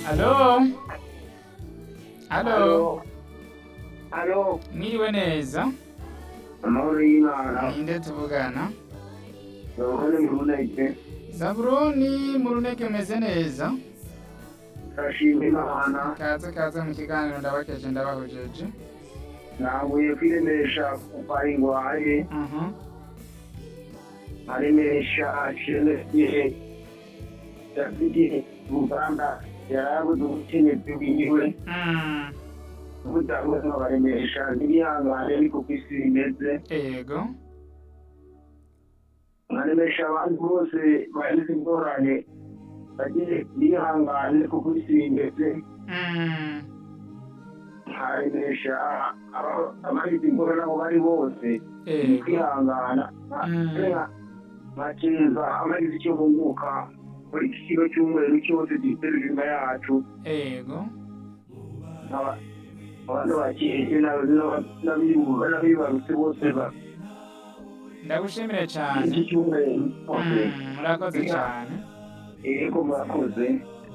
Alo? Alo? Alo, Mwiriwe neza? amahoro y'Imana, Ninde tuvugana? urabona imbuneke, Zaburoni mu runeke umeze neza? ndashima Imana, Kaze kaze mu kiganiro ndabakeje ndabahojeje. naguye kwiremesha kuva ingwaye, Mhm. aremesha akene igihe Davidi Muganda yarabuze ubukenyezi bwiwe, Mm. ubutabuze baremesha ntibihangane ariko ku isi bimeze, Ego. nkaremesha abantu bose bagize ingorane, bagiye bihangane kuko isi bimeze, Mm. nkaremesha abagize ingorane aho bari bose, Ego. kwihangana Mm. nkakiza amagize icyo bunguka muri iki kigo cy'umweru cyose giterura inyuma yacu Ego. Aba- abantu bakirije n'abibarutse bose ba- Ndagushimire iki cyane. cyumweru bose Mm. Murakoze cyane. ego murakoze